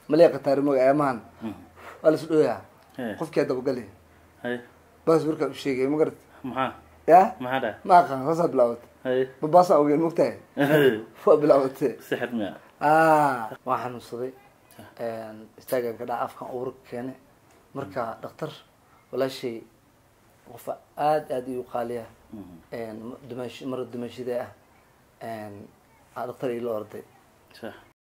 malee qataarimoga eemahan waa lasu dhoyaa Ee. qofkii dabagali haye baas markaa u sheegay ma garat maxaa ya maxaa dhaha ma aqaan saasaa bilaawatay haye babaasa ogeen mogtahay waa bilaawatay sixir miya ah waan xanuunsaday istaagan ka dhaca afkan uurka keene marka dhaktar walaashay qofa aada aada iu qaaliya dumash mara dumashida ah aa dhaktar ila orday sax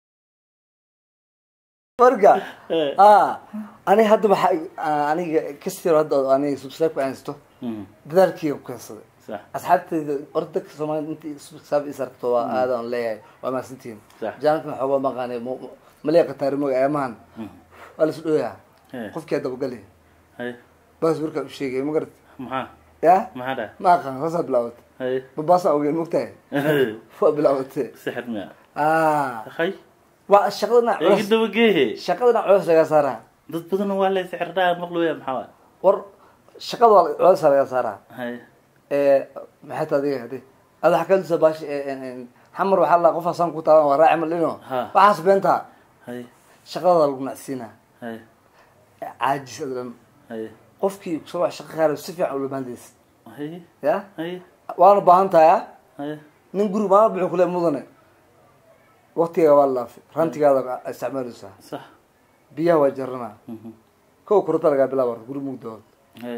marka Eh. a ani hadda waxaa aniga kasiro hadda oo aniga subscribe ku haysto Mhm. dadaalkeyga ku keensaday sax asxaabtayda orda dadka soomaalida intii subscribe is aragto waa aadaan leeyahay waa mahadsantihiin Sax. jaanka xoogaa maqaanay malee qataarimoga eemahan waa lasu dhoyaa Ee. qofkii dabagali haye baas markaa u sheegay ma garat maxaa ya maxaa dhaha ma aqaan saasaa bilaawatay haye babaasa ogeen mogtahay waa bilaawatay sixir miya ah hay waa shaqadana iga culus dabageehe shaqadana culus laga saaraa dad badan waa lay sixir dhaha maqlooya maxaa waay war shaqada waa culus laga saaraa haye ee maxay tahay adiga hadi ada waxaa kalisa baash xamar waxaa la qof asaan ku taaban waa raaci malino Ha. waxaas beentaa haye shaqada lagu nacsiinaa haye caajis adlan haye qofkii soo shaqo qaar si fiican ula baandaysa haye ya haye waana baahan tahay ah haye nin guri maala buxuu kule mudane waktiga waa laafay rantigaada isticmaalaysaa sax biyaha waa jaranaa Mhm. kow kurata lagaa bilaaba guri mugdood haye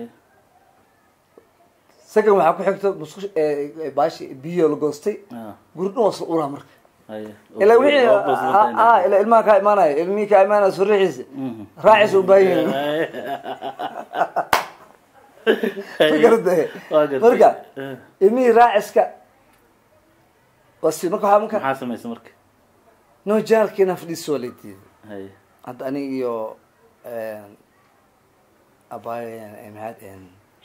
second waxaa ku xigta musqusha baashi biyo la goostay ah guri dhan waa isla uraa marka haye ilaa wixii Oo boos la tahay. ah ilaa ilmaha kaa imaanaya ilmihii kaa imaanaya surixiisa Mhm. raaciisa u baahan yihiin Haye. ma garataye Waa gartay. marka Eh. ilmihii raaciska waa si marka waxaa marka maxaa samaysa marka no jaalkiina fadhiisa waa laydiiday haye hadda aniga iyo abaayo maxaad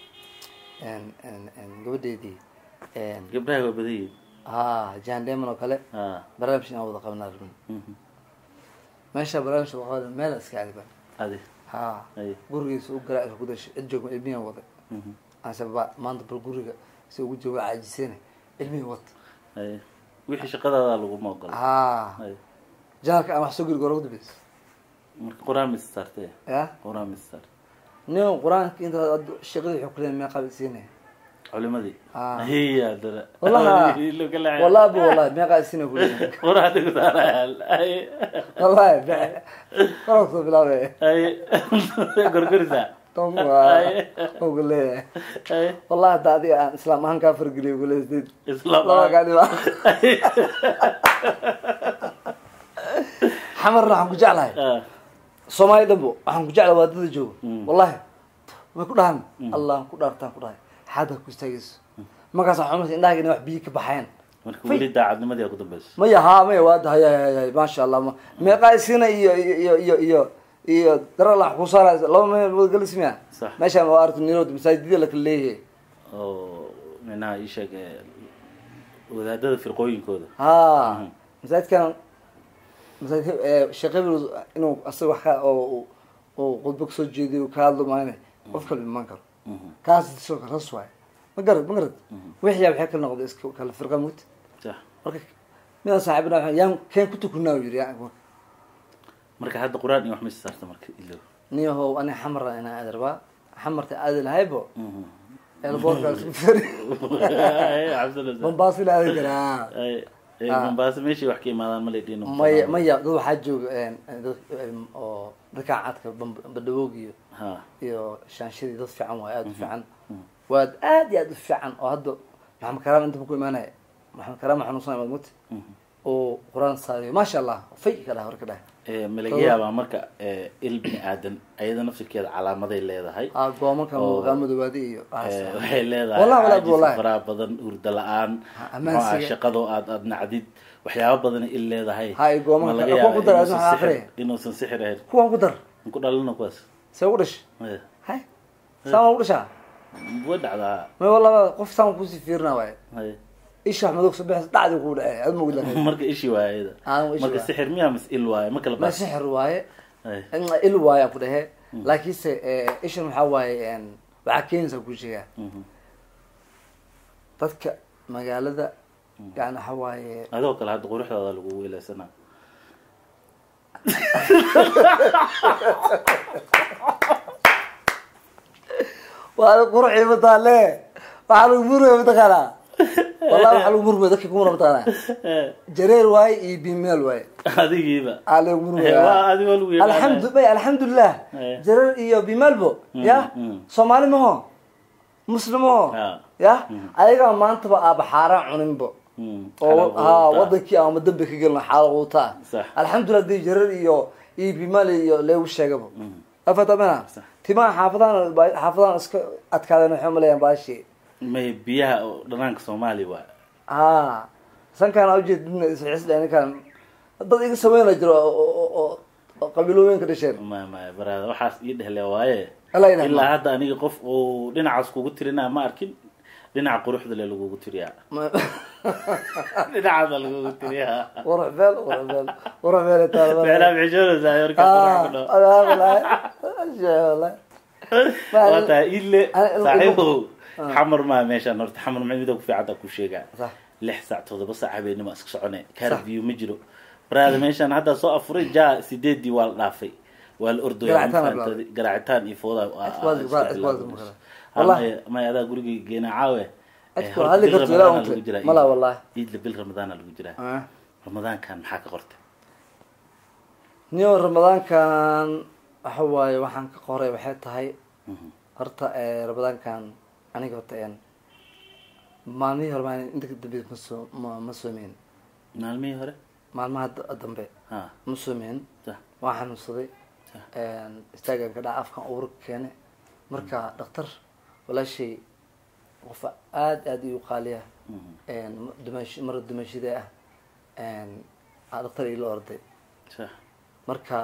gabadheydii gabdhaha waa badan yihiin ha jan demon oo kale ah barnaamij inaan wada qabanaa rabin Mhm. meesha barnaamij wada qaban meel iska adiba adi ha haye gurigiisa u garaac ku dashay cid joogma ilmihiin wada Mhm. anse ba maanta bal guriga si ugu jooga caajiseen ilmihii wad haye wixii shaqadaada laguma ogola ha haye janalka aan wax soo geli gora udambeysa marka qur-aan mis saartee ya qur-aan mis saar nin qur-aanka inta shaqadii wuxuu kuleeyahay mee qaabisiinaya culimadii Ah. hiya dara wallahi wallahi bu wallahi mee qaabisiinaya kuleeyahay qur-aan ku saarayaan haye wallahi kala soo bilaabay haye gorgorisa tom waa ugu leeyahay haye wallahi hadda adiga aan islaam ahaan kaa fargeliyo guleysdeed islaam laba gaadhiba xamarna waxaan ku jeclahay ah soomaali dhanbo waxaan ku jeclahay waadada joogo Mm. wallahi may ku dhahan allah ku dhaartaan ku dhahay xaada ku istaagayso markaas waxaa xumaysa indhahaga inay wax biyo ka baxeen marka weli daacadnimadii aa ku dambeysa maya haa maya waada haya haya haya maasha allah ma- meeqaa isina iyo iyo iyo iyo iyo darala ku saara laba meel wadagalismiya Sax. meeshaan waa aragti nirood masaajidada la kala leeyahay oo minaha ii sheeg ee, wadaadada firqooyinkooda ha Mhm. masaajidkan masaajid eh, sheekh hebel inuu asaga wax ka oo uu- uu khudbo kasoo jeediyo ka hadlo maane qof kale imaan karo Mhm. kaas soo ras waay ma garad ma garad wixii waxay kala noqday iska kala firqa mut sax marka midaan saaxiibna waxaan- yaan keen ku tukunaa uu yidhi yaa- marka hadda qur-aan iyo wax mis saarta marka ilo niyahow ani xamara inaan aadi rabaa xamarta aadi lahaybo Mhm. elboorkaas ku feri Haye, cabdalla sax. mombasa la aadi karaa Haye, ee, Ah. mombasa meeshii wax ka imaadaan malay dhiino maya maya dad waxaa jooga een, dad een, oo dadka cadka badhawoog iyo ha iyo shaanshadii dad fiican waay aada u fiican waad aad iyo aad u fiican oo hadda maxamed karaam inta ku imaanaya maxamed karaam xanuunsan imaad mut Mhm. oo qur-aan saadiyo maasha allah fay ka dhaha warka dhaha Ee, ma laga yaabaa marka ee, il bini aadan ayada nafsirkeeda calaamaday leedahay aa goomankan Oo. muuqaa madoobaadi iyo Ee, waxay leedahay Wallahi, wallahi, caajis wallahi. faraha badan hurda la-aan Ha, ammaansiga. muxuu ahaa, shaqadoo aad aad nacdid waxyaaba badan il leedahay Ha, iyo goomanka. Ma laga Kuwa yaabaa ku dara, inuusan adna waxaa sixir- akhriya. inuusan sixir ahayn kuwan ku dar ku dhalina kuwaas see ugu dhash Ee, hay saan ugu dhashaa way dhacdaa may wallaba qof saan kusii fiirina waay Haye. isha wax madoog sabex dhacdi ku dhacay aad ma ogda marka ishi waaye ayada Aan ishi marka waaye. sixir miyaa mas il waaye ma kala ma baas sixir waaye Haye. il waaye ku dhahe laakiinse eh, ishan waxaa waaye een, waxaa keenaysaa ku sheegaa Mhm. dadka magaalada yani waxa waaye adoo kale hadda quruxdaada lagu weeleysanaa waa qurxi mataale waxaa lagu murmaya mataqaanaa wallahi waxaa lagu murmaya dadka kumuna mataqaanaa jareer waaye iyo bimeel waaye adigiiba aa lagu waa murmaya adigoo lagu yaqaanaa. alxamdu bay alxamdulilah Eh. jareer iyo bimeelbo ya mm. soomaali maho muslim maho Ah. ya ayagaa maantaba aaba xaaraan cuninbo Mm, oo xalaal ha quruxda. wadankii ama dambi ka gelin xaal quuta Sax. alxamdulilah dii jareer iyo iyo bimaal iyo leegu sheegaba afatamena Sax. timaha xaafadahan xaafadahan iska adkaadeen waxay umaleeyaan baashi may biyaha oo dhanaanka soomaaliya waa ha sankaan ujeedina isxisdha ninkaan dad iga sameyna jiro oo- oo oo- oo qabiilooyinka dhasheen ma ma baraada waxaas ii dhehle waaye Alla ilaah ilaa ma- hadda aniga qof uu dhinacaas kugu tirinaa ma arkin dhinaca quruxda le lagugu tiriyaa Ma- dhinacaasa lagugu tiriyaa qurux beel qurux beel qurux beel taala meelaa bixishoonaysaa markaa qurux ku dhaw waa tahay ile Ana- saaxiibow xamar maa meeshaan horta xamar ma mida ku fiicanta ku sheegaa Sax. lix saac todoba saac habeenimo iska socone carview ma jiro baraada meeshaan hadda soo afuray ja sideedii waa la dhaafay waa la ordooya Garaacitaan la mafahamtay garaacitaan iyo fooda Asbaad- asbaad maqala. Wallahi. may adaa gurigii geena caawe Adku hadli karto ilaa unta. Mala wallahi. iidla bil ramadaana lagu jiraa ramadaankan maxaa ka qortay niyo ramadaankan waxa waaye waxaan ka qoray waxay tahay horta eh, ramadaankan aniga horta een maalmihii hore maan inta ka dambe ma soo ma ma soomeyn maalmihii hore maalmaha da- dambe ha ma soomeyn sax waan xanuunsaday istaagan ka dhaca afkan uur keene marka dhaktar walaashay qofa aada aada iu qaaliya dumash mar dumashida ah aa dhaktar ila orday sax marka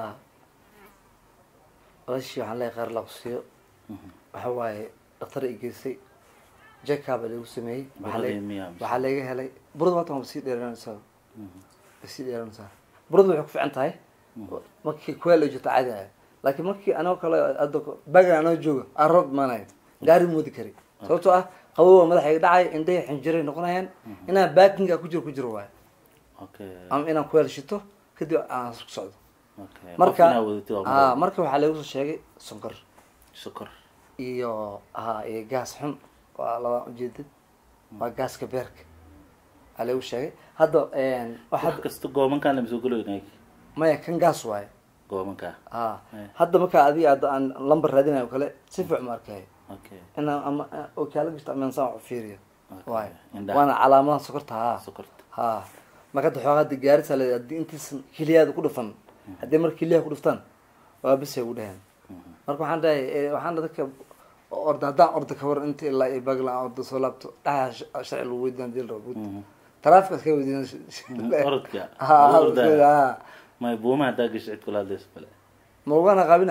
walaashii waxaan leeyahay qaar laqsiyo waxa waaye dhaktar i geysay jekaba lagu sameeyey waxaa Buradii la- miyaa mise? waxaa laga helay burada maatan waa sii dheeranaysaa way sii dheeranaysaa burada waxay ku fiican tahay markii kuweel ay jirto caadi ah laakiin markii anoo kale hadda bagan anoo jooga aan roob imaanayo gaari moodi kari sababtoo ah qabowa madaxayga dhacay indhahi xinjiray noqonayaan inaan baakinga ku jiro ku jiro waayo okay ama inaan kuweel shito kadib aan isku socdo okay marka qof inaa wadatid waa ha mudan. marka waxaa lagu soo sheegay sonkor sokor iyo ha iyo gaas xun waa labaa ujeedad waa gaaska beerka aa lagu sheegay hadda wax waxa kasta goomankaan lama soo galoynay maya kan gaas waaye goomankaa ha Eh. hadda markaa adiga hadda aan lambar raadinayo o kale si fiic ma arkay okay inaan ama okaala gashto ama insaan wax u fiiriyo Okay. waayo Indhaha. waana calaamadaha sokorta ha sokorta ha marka hadda xoogaa hadda gaarisa le haddii intiisan keliyaada ku dhufan haddii marka keliyaha ku dhuftaan waa bisay ugu dheheen marka waxaan dhahay eh, waxaan dhahay dadka orda haddaan orda ka waran inta ilaa iyo bagla aan orda soo laabto dhaha sharci lagu weydaan dil rabo taraafika iska weydiin orodka ha ha, orda ha may buuma haddaa gasho cid kula hadlayso bale ma ugana qaabina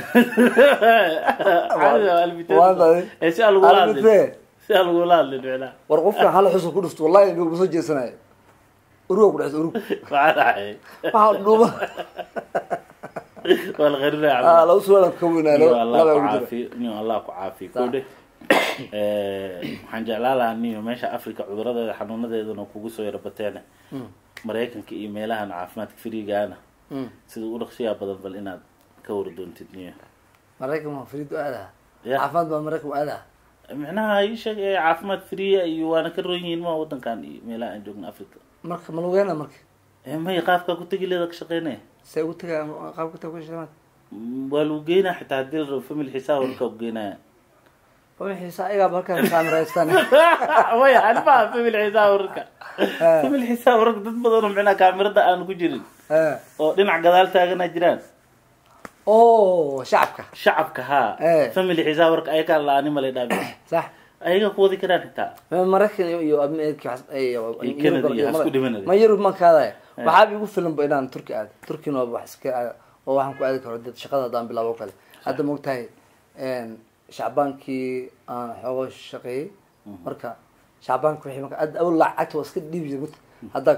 Caadi waa albitaan. Waan tahay. Eh, si aan lagula hadlin Albitee. si aan lagula hadlin micnaha war qofka hal xusul ku dhufto wallahi ma soo jeesanayo uruga ku dhexso urug maxaa dhacay waxaa dhuuma waa la qarinaya ah cabdi. lagu suwaala ka weynaa niyo allah laba ku ugu jira caafiyo niyo allah ku caafiyo Sax. kodhe waxaan jeclaan lahaa niyo meesha africa cuduradeeda xanuunadeedana kugu soo yara bateene maraykanka iyo meelahan caafimaadka firigaana Mm. sida u dhaqsiyaa badan bal inaad ka wara doontid niyo maraykan waa fariid aada Ya. caafimaad baa maraykan aada micnaha ii sheeg ee caafimaad firiya iyo waana ka roon yihiin ma wadankan iyo meelaha aan joogno africa marka ma lugeena marka Eh, may qaabkaa ku tegi leeda ka shaqeynaya see ugu tagaa qaabka taga ku shaqeynaa Mm, waa lagu geynaa xitaa haddii la rabo family xisaab warkaa ku geynaya waa xiisa ayagaa halkaa kaamiraystaan way anmaa family xisaab warka family xisaab warka dad badan oo micnaha kaamirada aan ku jirin oo dhinac gadaal taagana jiraan o shacabka shacabka haa Eh. family xisaab warka ayakaa la-aani malay dhaabi sax ayaga ku wadi karaan xitaa maraykan iyo- iyo amerika waxaas- ay- iyo- Iyo Canada iyo Yurub- hasku dhimanaya. ma yurub ma kaadaya waxaaba igu filan ba inaan turki aado turkina waa wax iska aado oo waxaan ku aadi karo dad shaqada haddaan bilaabo kale hadda maogtahay shacbaankii aan xoogo shaqeeyey marka shacbaanka wixii marka ad- awal lacagta waa iska dhiibi jira hadda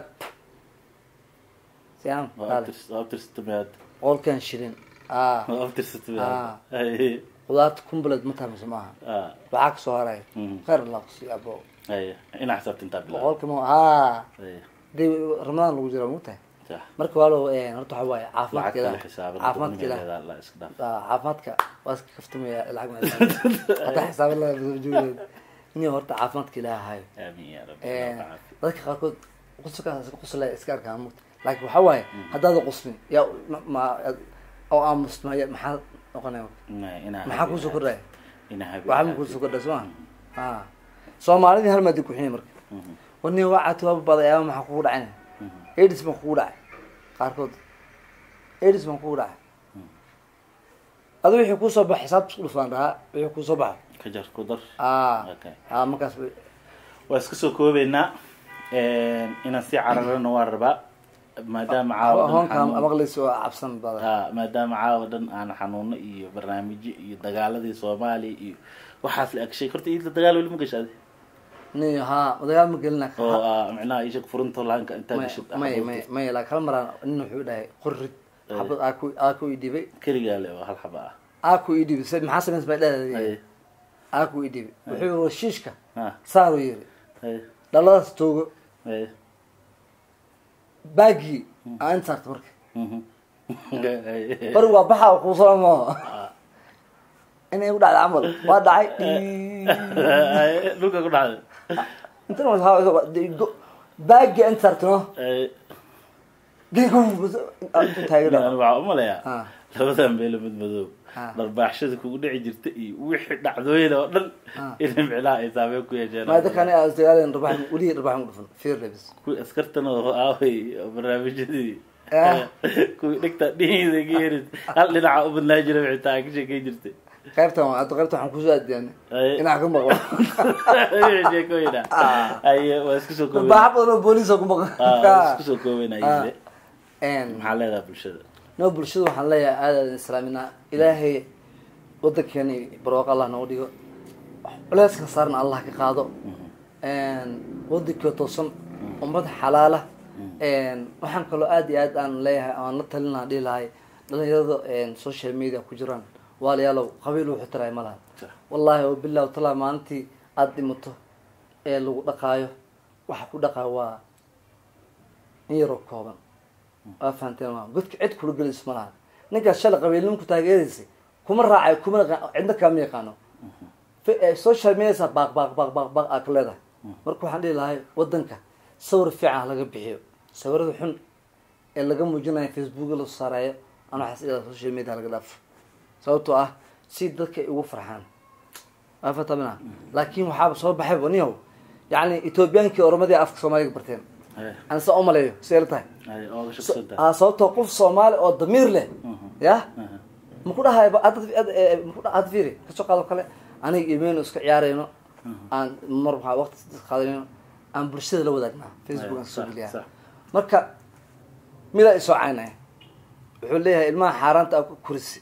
siam waa kaale abtirs- waa abtirsatamaad boqolkan shilin ah waa Ah. abtirsatamaad Ay, qudaarta kumbaled ma tahay mise maaha ah, waxaa kasoo haraya Mhm. khayr laqsi abo ay, inaa xisaabta intaa bilaab boqolka ma ah Ay, dee ramadaan lagu jira mogtahay sax marka waalo horta waxa waaye lacag caafimaadkeeda kale xisaaban caafimaadka ilaah gudnigeeda la iska dhaaf Aa, caafimaadka waa iska kaftamaya lacag ma hataa xisaaban la joogay nin horta caafimaadka ilaah hayo aamin ya rabbi Ee, Allah caafiyo. dadka qaarkood qusulkaas qusla iska arkaan mugta laakiin waxaa waaye haddaada quslin yaa ma- ma oo aamusma ya maxaa noqonaya Ma- inaa maxaa habi- kuusoo kordhaya inaa habi- waxaa ma kuusoo kordhaya soo ma a soomaalidii hal maadi kuxinay marka Mhm, wani waa catuwaaba baday ama maxaa kugu dhacayna mhm. aids baan kugu dhacay qaarkood aids baan kugu dhacay adu wixii kuusoo baxa xisaabta isku dhufaan dhahaa wixii kuusoo baxa ka jar ku dar a Okay. a markaas bay- waa iska soo koobeynaa inaan sii cararana waa rabaa maadaama caawa dhan hoonka xanuun- maqlaysa waa cabsan badan ha maadaama caawa dhan aan xanuuno iyo barnaamijyo iyo dagaaladii soomaaliya iyo waxaas la agshay horta iidla dagaal weli ma gashaade ni haa dagaal ma gelina oo ah, micnaha ishag furunta laanka intaa may gashid may may may laa kala maraan nin wuxuu dhahay qorrid xabad aaku aaku ii dhibay keligaa le oo hal xaba ah aaku ii dhibay se maxaa samays bay Haye, dhahday aaku ii dhibay wuxuu yiri shiishka ha saaru yiri haye, dhaladaas toogo haye, baagii aan inta saarta marka mhm. Haye. bari waa baxa kuu salamo inay ku dhacday camal waa dhacay Haye, dhulka ku dhacday intana waa baagii inta saartano Haye. geego intu taagan Aniga waxaa umaleyaa Ah. labadan beelo mid madow Ah. dharbaaxshada kugu dhici jirta iyo wixii dhacdooyin oo dhan Ah. inay micnaha ay saameyn ku yeesheen maada kani dagaaleen rabax weli rabax mu dhufan fiir lebis kuwii askartan oo aaway oo barnaamijyadii Ah. kuwii dhigta dhihiida ka yerid hal dhinaca u badnaa jira wixii taa ka sheekeyn jirtay qaybtan waa hadda qaybtan waxaan kusoo aadiyaan Haye. inaa ka maqlo wixii sheekooyina Ah. aye waa isku soo koobeyn baaxa badan oo booliisa ku maqan Ah, waa isku soo koobeyn ayide Een, maxaa leedahay bulshada noo bulshada waxaan leeyahay aadaan islaaminaa ilaahay wadankeeni barwaaqo allah nooga dhigo culeyskan saarna allah ka qaado wadankii toosan ummad xalaala waxaan kaloo aad iyo aad aan leeyahay aan la talin lahaa dhihi lahay dhalinyarada social media ku jiraan waalayaalow qabiil wuxuu tiraay ma laha wallahi oo bilah talaa maalintii aada dhimato ee lagu dhaqaayo waxa ku dhaqaa waa in yaroo kooban waa fahanteen maa godka cid kula gelayso ma laha ninkaas shalay qabiilnimku taageeraysay kuma raacayo kuma cidna kaama yaqaano social media baaq baaq baaq baaq baaq aa ka leedahay marka waxaan dhihi lahay wadanka sawir fiican ha laga bixiyo sawirada xun ee laga muujinayo facebook la saareeyo ana waxaas ilaa social media laga dhaafo sababtoo ah si dadka ay ugu farxaan waa fatamina laakiin waxaaba soo baxay niyow yacni ethoobiyankii oromadii afka soomaaliga barteen aan saa umaleeyo si la tahay a sababtoo qof soomaali oo damiir leh ya maku dhahay maku had fiiri kasoo qaado kale aniga imeyno iska ciyaarayno aan mar waxaa waqti qaadanayno aan bulshada la wadaagna facebook aan kasoo geliyaa marka midaa isoo caynaya wuxuu leeyahay ilmaha xaaraanta aa ku kurisi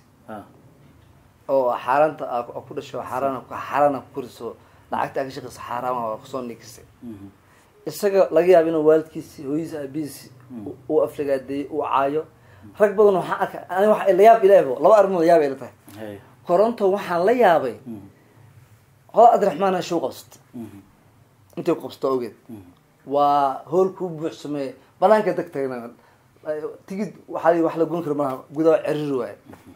oo xaaraanta aa ku dhasho xaaraan xaaraan aa ku kuriso lacagta aa ka shaqeyso xaaraama waa kusoo nikisay isaga laga yaaba inuu waalidkiisi hooyadiisi aabihiisi uu aflagaadeeyey uu caayo rag badan waxaan arka ani waa layaab ilaahbo laba arrimood yaaba ila tahay koronto waxaan la yaabay hoda abdiraxmaan show qabsato intay ku qabsato ogeed waa hool kuu buuxsamee banaanka deg tagna tigid waxaa wax la gun kara malaha gudaha ceriri waayo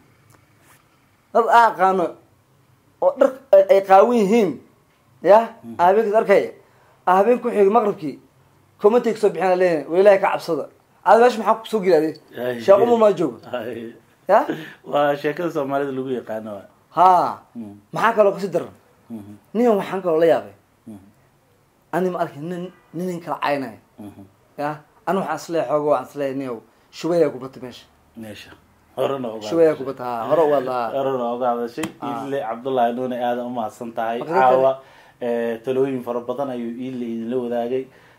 dad aa aqaano oo dhar ay qaawan yihiin ya habeenkaas arkaya habeen ku xig maqribkii commentay kasoo bixina leeyahay wa ilahay ka cabsada aada meesha maxaa kusoo geli adi sheekh umar maa joogo ya waa sheekada soomaalida lagu yaqaano wa ha maxaa kaloo kasi daran nin waxaan kaloo la yaabay ani ma arki nin ninin kala caynaya ya ani waxaan isleeyahay xooga waxaan isleeyahay niyow shubayaa kubata meesha meesha horena ogaa shubayaa kubata ha hore ugaad lahaa horena oga hadashay ile cabdullahi nuune aadan umahadsan tahay Marka dadka- caawa talooyin fara badan ayuu ile idinla wadaagay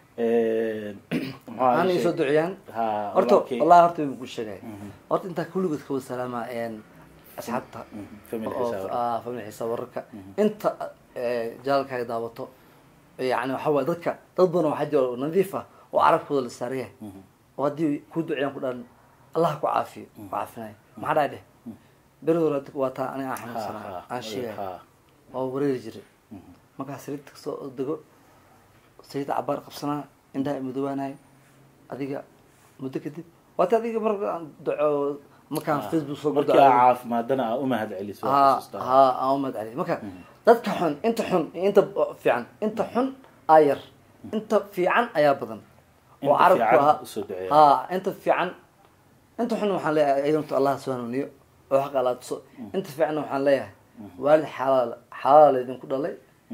han isoo duciyaan ha horta walaalkay. wallahi horta way ku sheegay horta intaa kulligood ka wada salaama asxaabta family oo xisaab. ah, family xisaab wararka inta jaalkaaga daawato yani waxa waye dadka dad badan waxaa jira oo nadiif ah oo carabkooda la saaraya oo haddii ku duciyaan ku dhan allah ku caafiyo ku caafinayo maxaa dhahay dheh beri hore waa taa aniga aan Ha, xanuunsanaa ha, aan sheegay ha. waa wareeri jiray markaa saliidta kasoo dego saliidda cabaar qabsanaa indhaha madoobaanayo adiga muddo kadib waata adiga markaan duco markaan facebook soo markii aa caafimaadana aa umahad celiso waa ha xasuustaa. ha aan umad celi marka dadka xun inta xun iyo inta fiican inta xun aa yar inta fiican ayaa badan oo Inta carabku fiican ahaa usoo duceeya. ha inta fiican inta xun waxaan leeyahay ayadunta allah soo hanuuniyo oo xaqa alla tuso inta fiicanna waxaan leeyahay waalid xalaal xalaal idinku dhalay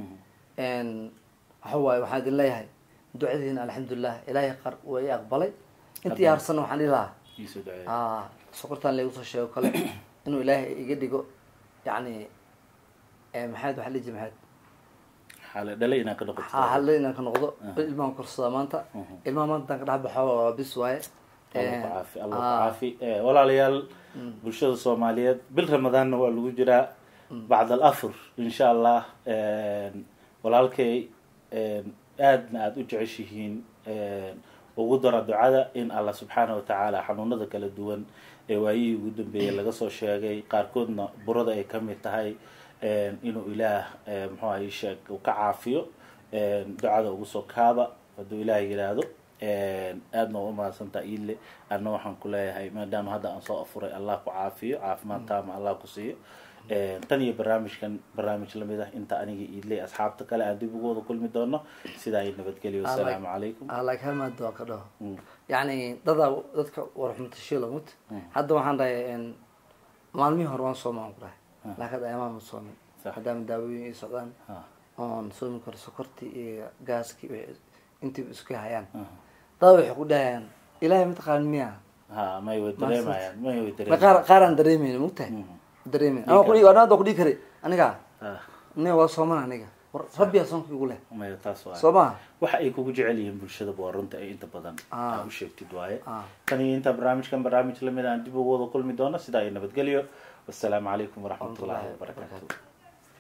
n waxa waaye waxaan idin leeyahay ducadiina alxamdulilah ilaahay qar waa i aqbalay intii harsanna waxaan dhihi lahaa Iisoo duceeya. ah sokortaan lagu soo sheego kale inuu ilaahay iga dhigo yacni eh, maxaad waxaa liji maxaad xaale dhalay inaan ka noqoto ha halle inaan ka noqdo ilmahan korsada maanta ilmaha maanta intaan ka dhex baxo waa bis waaye allah ku Eh, caafi allah ku ah, caafi Eh, walaalayaal bulshada soomaaliyeed bil ramadaanna waa lagu jiraa bacd al afur insha allah walaalkay aadna aada u jeceshihiin ugu dara ducada in allah subxaana watacaala xanuunada kala duwan ee waayihii ugu dambeeyey laga soo sheegay qaarkoodna burada ay kamid tahay inuu ilaah muxuu ahay sheeg uu ka caafiyo ducada ugu soo kaaba hadduu ilaah yidhaahdo aadna waa umahadsantaa iile adna waxaan ku leeyahay maadaama hadda aan soo afuray allah ku caafiyo caafimaad taama allah ku siiyo tan iyo barnaamijkan barnaamij lamid ah inta aniga iidley asxaabta kale aan dib ugu wada kulmi doono sidaa ay nabadgelyo wasalaamu calaykum like hal maad waa ka dhaho yacni dadaa dadka warxumatashiilo mut hadda waxaan dhahay maalmihii hore waan soomaan ku dhahay laakiin hadda ayamaan ma soomin Sax. maadaama daawooyin ay socdaan Ha, oon soomi karo sokortii iyo gaaskii wixii intiiba isku hayaan ha. dada waxay ku dhahayaan ilaahay mataqaan miya ha may way dareemayaan may way ma dareemayaan qaar qaar aan dareemayni mugtahay Mhm. dareemayni ama kudhi waa waa kudhigi kari aniga Ha, ne waa sooman aniga war rabbiyaa soonka igu leh maya taas waa soo maha waxa ay kugu jecel yihiin bulshada waa runta ay inta badan Ah. aa u sheegtid waaye Ah. tan iyo inta barnaamijkan barnaamij lamid aan dib ugu wada kulmi doono sidaa ay nabadgelyo wasalaamu calaykum waraxmatullahi Waraxmatullaahi wabarakaatu wabarakaatu.